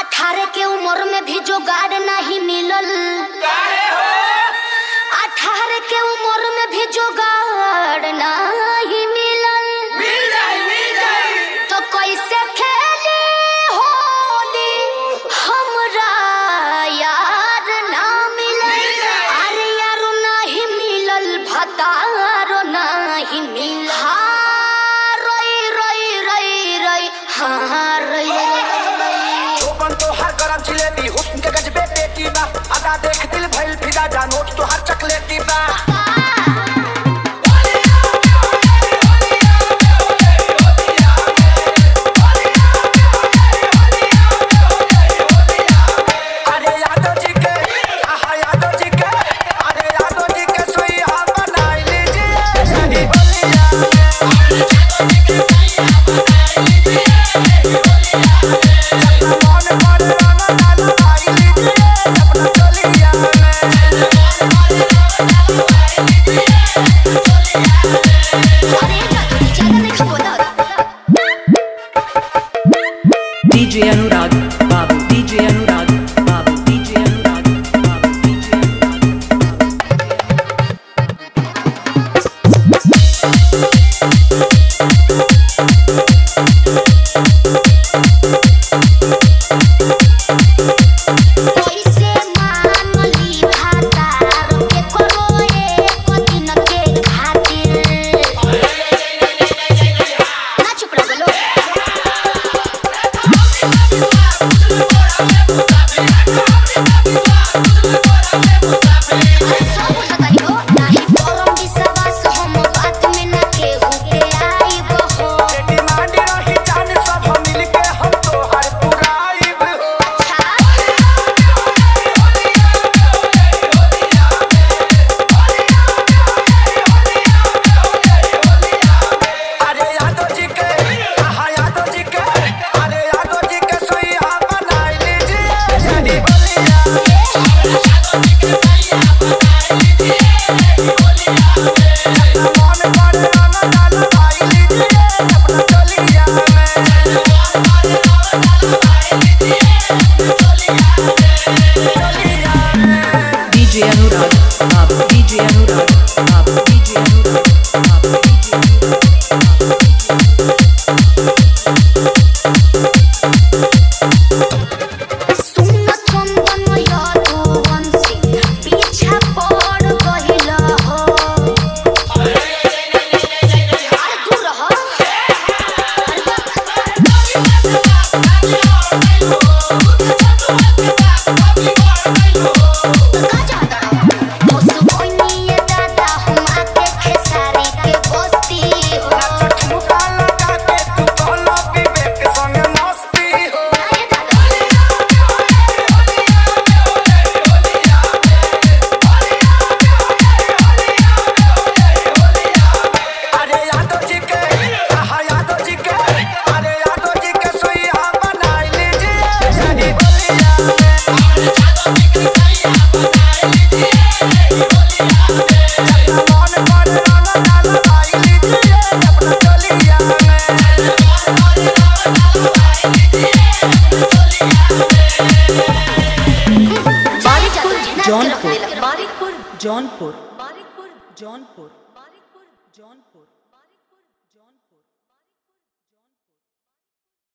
अठारह के उम्र में भी जोगाड़ नहीं मिलल अठारह के उम्र में भी जोगाड़ नहीं मिलल तो कैसे खेली होली हमरा यार ना मिलल अरे यारो नहीं मिलल भतारो नहीं मिल हाँ, रोई रोई रोई रोई हाँ रोई रोई रोई चौपन तो हर गरम जिलेबी हुस्न के गजबे पेटी बा अदा देख दिल भइल फिदा जा नोट तो हर चकलेटी बा अरे यादव जी के आहा यादव जी के अरे यादव जी के सुइया बनाई लीजिए यही होलिया मन पर रंग डाल आई लीजिए अपना चलिया में अरे ज्यादा नहीं खबोला DJ Anurag, Babu, DJ Anurag, Babu, DJ Anurag, Babu, DJ Anurag. कैसे मानली भातार के करो एक दिन के खातिर ना चुप रहो लो अरे सब बताई हो नाही परम विश्वास हम बात में ना केहू के आइब हो डिमांड रही जान सब मिल के हम तो हर पुराइब हो अरे यादव जी के आहा यादव जी के अरे यादव जी के सुइया बनाई लीजिए यही होलिया मन पर रंग डाल आई लीजिए अपना चलिया में DJ Anurag, Babu, DJ Anurag, Babu, DJ Anurag, Babu, DJ Anurag. सुन चंदन यदुवंशी पीछा पड़ गइल हो अरे दूर रह का चाहता रहो उस बोनिए दादा हम आके खेसारी के बस्ती हो ठुमका लगा के तू कहला विवेक संग मस्ती हो अरे दादा अरे यादव जी के आहा यादव जी के अरे यादव जी के सुइया बनाई लीजिए यही होलिया मन पर रंग डाल आई लीजिए अपना चलिया में Barikpur, Jaunpur. Barikpur, Jaunpur. Barikpur, Jaunpur. Barikpur, Jaunpur.